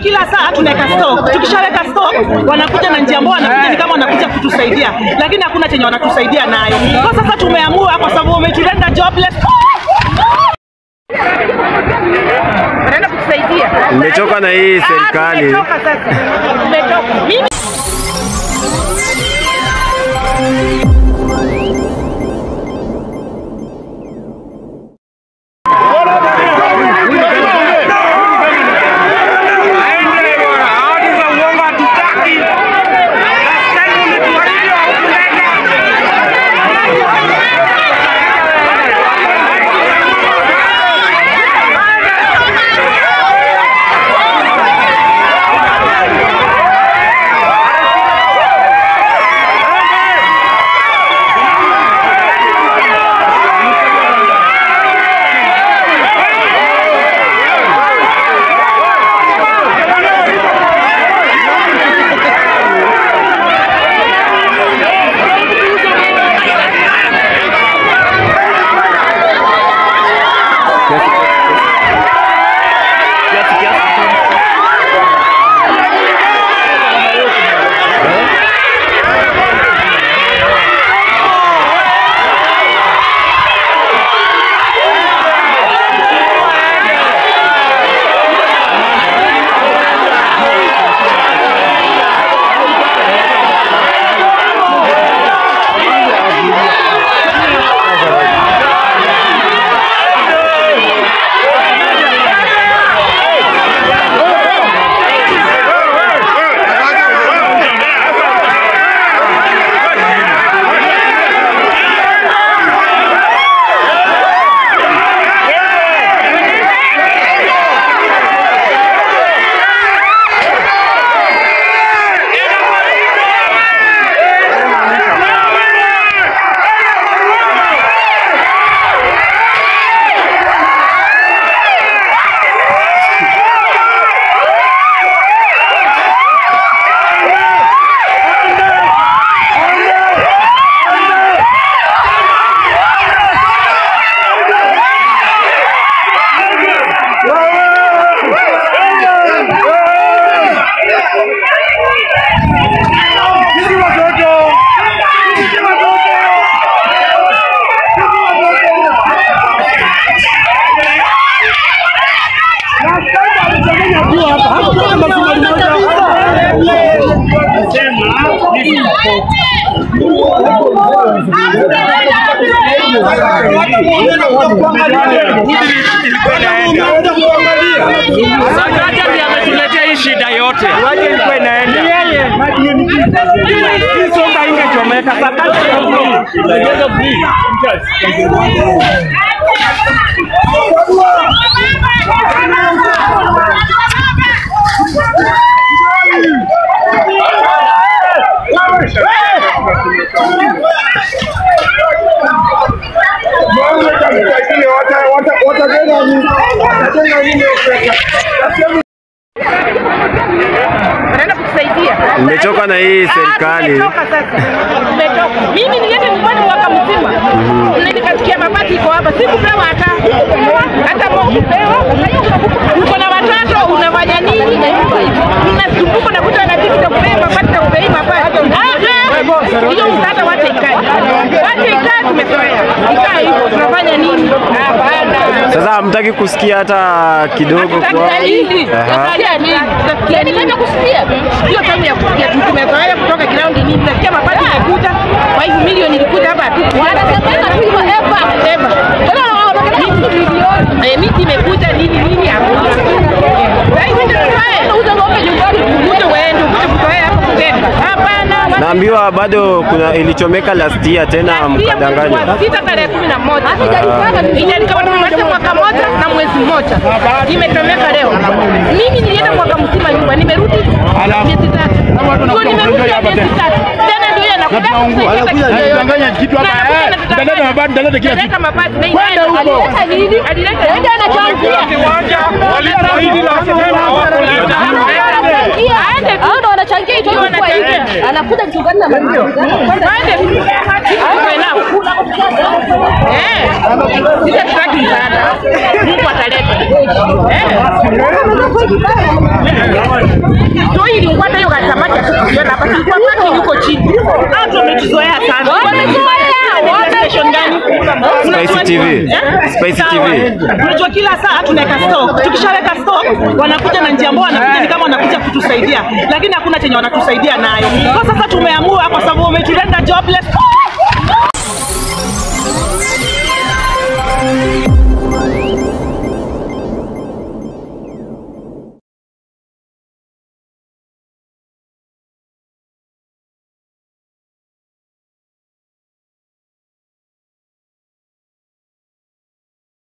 kila saa tunaweka stock. Tukishaweka stock, wanakuja na njia ambao wanakuja ni kama wanakuja kutusaidia, lakini hakuna chenye wanatusaidia nayo. Kwa sasa tumeamua kwa sababu wametulenda jobless wanaenda kutusaidia. Mmechoka na hii Ah, serikali. Tumetoka sasa, tumetoka. Mimi Sakaja ndiye ametuletea hii shida yote. Waje ilikuwa inaenda. Yeye. Hii songa ingechomeka. Sakaja ndio free. wanaenda kutusaidia. Mmechoka na hii Ah, serikali. tumetoka sasa, tumetoka. Mimi nilienda nyumbani mwaka mzima na nikasikia mabati iko hapa, sikupewa hata hata moja kupewa. Uko na watoto unafanya nini? Unasumbuka na kuta na tiki za kupea mabati na kupea mabati. Ah, ah, hiyo msaada wacha ikae, wacha ikae, tumezoea ikae hivyo. Tunafanya nini? Hapana. Sasa hamtaki kusikia hata kidogo kwa Aha. Yaani kama kusikia sio tamu ya kusikia tu, tumezoea kutoka ground nini, nasikia mabati imekuja, kwa hivyo milioni ilikuja hapa tu, wanasemeka tu hivyo eva eva, eh, miti imekuja nini nini, hakuna. Sasa hivi ndio tunaye uza ng'ombe nyumbani, ukuje uende ukuje kutoa hapo kutenda, hapana. Naambiwa bado kuna ilichomeka last year tena mkadanganywa. Sita tarehe kumi na moja ijalikama tumemaliza mwaka moja na mwezi mmoja, imetomeka leo. Mimi nilienda mwaka mzima nyumba, nimerudi miezi tatu, ndio nimerudi ya miezi tatu tena, ndio Anadanganya kitu hapa, eh, mtaleta mabati, mtaleta kila kitu. Kwenda huko. Alileta anachangia hao ndo wanachangia hicho kwa hivi, anakuja mchungaji na Eh, sisi hatutaki msaada, Mungu ataleta. Eh. Toi ilipata hiyo samaki hatukuiona hapa. Tulikuwa parking huko chini. Watu wametuzoea sana. Wamezoea, Ni station gani? Spicy TV. Eh? Spicy Sawa. TV. Unajua kila saa tunaweka stock. Tukishaweka stock wanakuja na njia ambao wanakuja ni kama wanakuja kutusaidia, lakini hakuna chenye wanatusaidia nayo. Kwa sasa tumeamua kwa sababu wametulenda jobless